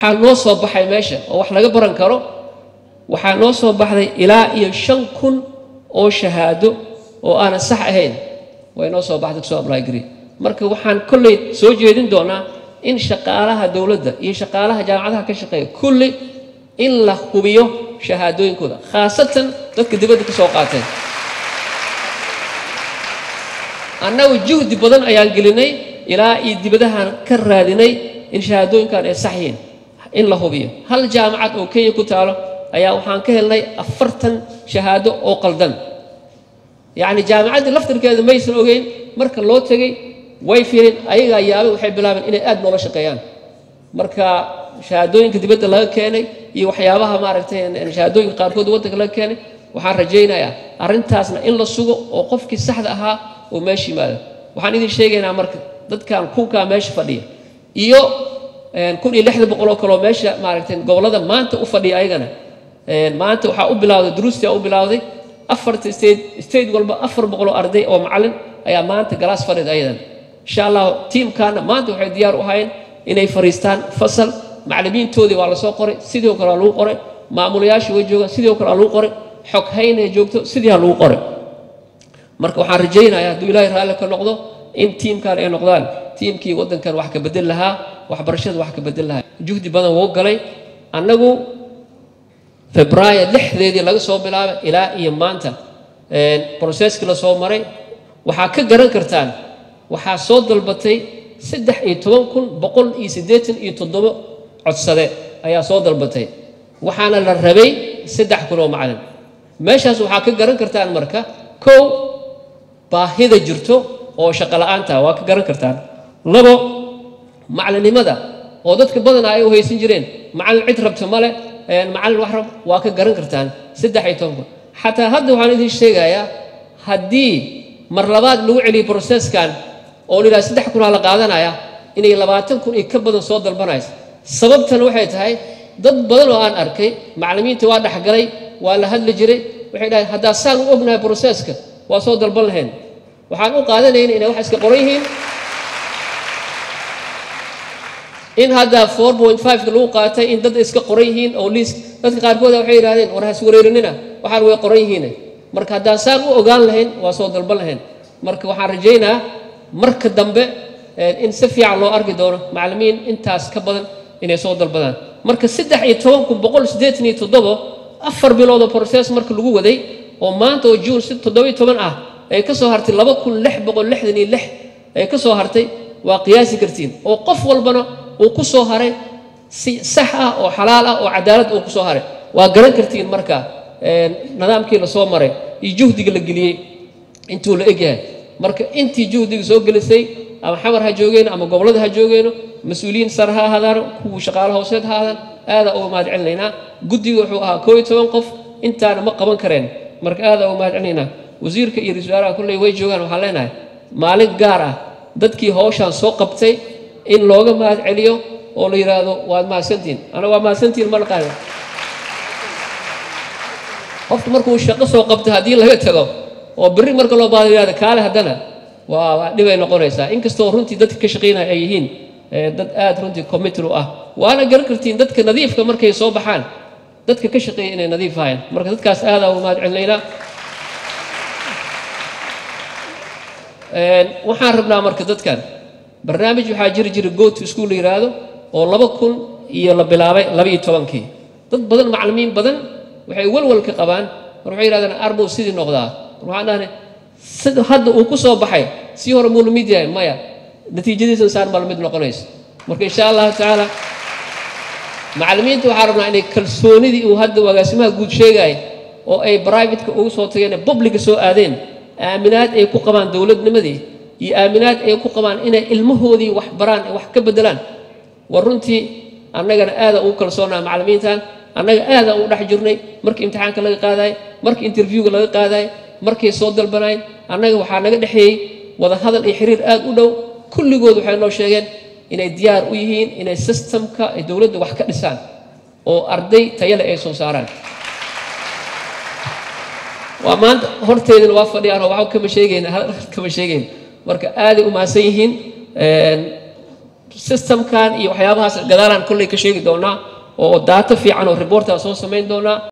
waxaa noo soo baxay meesha oo wax laga baran karo waxaa noo soo baxday ilaa iyo shan kun oo shahaado oo aanan sax ahayn way noo soo baxday kusoo ablygre marka waxaan kolley soo jeedin doonaa in shaqaalaha dowladda iyo shaqaalaha jaamacadaha ka shaqeeya kulli in la hubiyo shahaadooyinkooda khaasatan dadka dibadda ka soo qaateen annagu juhdi badan ayaan gelinay ilaa iyo dibadahan ka raadinay in shahaadooyinkan ay sax yihiin in la hubiyo hal jaamacad oo kenya ku taalo ayaa waxaan ka helnay afartan shahaado oo qaldan yacni jaamacaddii laftirkeeda maysan ogeyn marka loo tegey way fiirin ayagaa yaabay waxay bilaabeen inay aad noola shaqeeyaan marka shahaadooyinka dibadda laga keenay iyo waxyaabaha maaragtay shahaadooyinka qaarkood waddanka laga keenay waxaan rajaynayaa arrintaasna in la sugo oo qofkii saxda ahaa oo meesha yimaado waxaan idin sheegaynaa marka dadkan kunkaa meesha fadhiya iyo kun iyo lixda boqol oo kaloo meesha maaragtay gobollada maanta u fadhiya ayagana maanta waxaa u bilawday duruustia u bilawday afarta state state walba afar boqol oo arday oo macallin ayaa maanta galaas fadhida ayadan insha allahu tiimkaana maanta waxay diyaar u ahayn inay fariistaan fasal macallimiintoodii waa lasoo qoray sidii oo kale waa lagu qoray maamulayaashii way joogaan sidii oo kale waa lagu qoray xog haynay joogto sidii ha lagu qoray marka waxaan rajaynayaa hadduu ilaahay raalli ka noqdo in tiimkan ay noqdaan tiimkii waddankan wax ka bedel lahaa waxbarashada wax ka bedel lahaa juhdi badan wuu galay annagu febraayo lixdeedii laga soo bilaabay ilaa iyo maanta broseskii la soo maray waxaa ka garan kartaan waxaa soo dalbatay saddex iyo toban kun boqol iyo siddeetan iyo toddobo codsade ayaa soo dalbatay waxaana la rabay saddex kun oo macalin meeshaas waxaa ka garan kartaan marka kow baahida jirto oo shaqo la-aanta waa ka garan kartaan labo macalinimada oo dadka badanaa ay u haysan jireen macallin cid rabta male macallin wax rab waa ka garan kartaan saddex iyo toban kun xataa hadda waxaan idin sheegayaa haddii mar labaad lagu celiyo broseskan oo la yidhaha saddex kunaa la qaadanaya inay labaatan kun iyo ka badan soo dalbanayso sababtana waxay tahay dad badan oo aan arkay macallimiinta waa dhexgalay waa la hadli jiray waxay dhahay haddaa saan u ognahay broseska waa soo dalban lahayn waxaan u qaadanayna inay wax iska qoran yihiin in hadda four point fiveka lagu qaatay in dad iska qoran yihiin oo liis dadka qaarkooda waxay yidhahdeen war has wareerinina waxaan way qoran yihiin marka haddaan saan u ogaan lahayn waa soo dalban lahayn marka waxaan rajaynaa marka dambe in si fiican loo arki doono macallimiin intaas ka badan inay soo dalbadaan marka saddex iyo toban kun boqol siddeetan iyo toddobo afar biloodoo process marka lagu waday oo maanta oo juun si toddoba iyo toban ah ay ka soo hartay laba kun lix boqol lixdan iyo lix ay ka soo hartay waa qiyaasi kartiin oo qof walbana uu ku soo haray si sax ah oo xalaal ah oo cadaalad uu ku soo haray waa garan kartiin marka nidaamkii la soo maray iyo juhdiga la geliyey intuu la egyahay marka intii juhdiga soo gelisay ama xamar ha joogeen ama gobollada ha joogeeno mas-uuliyiin sare ha ahaadaan kuwa shaqaale hooseed ha ahaadaan aada uga mahad celinaynaa guddiga wuxuu ahaa koo iyo toban qof intaana ma qaban kareen marka aada uga mahad celinaynaa wasiirka iyo ra-isul wasaaraha kulley way joogaan waxaan leenahay maalin gaar ah dadkii howshaan soo qabtay in looga mahad celiyo oo la yidhaahdo waad mahadsantihin anaga waa mahadsantihin ma naqaana qofku markuu shaqo soo qabtay haddii laga tago oo berri marka loo baado yihahdo kaale haddana waa dhibay noqonaysaa inkastoo runtii dadka ka shaqaynaya ay yihiin dad aada runtii committed u ah waana garan kartiin dadka nadiifka markay soo baxaan dadka ka shaqeeya inay nadiif ahayn marka dadkaas aada uga mahad celinaynaa waxaan rabnaa marka dadkan barnaamij waxaa jiri jira go to school la yidhaahdo oo laba kun iyo la bilaabay laba iyo tobankii dad badan macallimiin badan waxay walwal ka qabaan mar waxay yidhahdeen arbow sidii noqdaa mar waxaan dhahnay sida hadda uu ku soo baxay sii hore muu lamid yahay maya natiijadiisa saan baa lamid noqonaysa marka insha allahu tacaala macallimiinta waxaa rabnaa inay kalsoonidii uu hadda agaasimaha guud sheegaya oo ay brivateka ugu soo tageen ee publica soo aadeen aaminaad ay ku qabaan dowladnimadii iyo aaminaad ay ku qabaan inay ilmahoodii wax baraan ee wax ka bedelaan war runtii annagana aada ugu kalsoonaa macallimiintan annaga aada ugu dhex jirnay markii imtixaanka laga qaadaay markii interviewga laga qaadaay markay soo dalbanayn annaga waxaa naga dhexeeyey wada hadal iyo xiriir aada u dhow kulligood waxay noo sheegeen inay diyaar u yihiin inay systemka ay dowladda wax ka dhisaan oo arday tayale ay soo saaraan waa maanta horteedina waa fadhiyaan oo waxba kama sheegayna hadal kama sheegayn marka aaday u mahadsan yihiin systemkan iyo waxyaabahaas gadaalaan kolley ka sheegi doonaa oo daato fiican oo reportaan soo samayn doonaa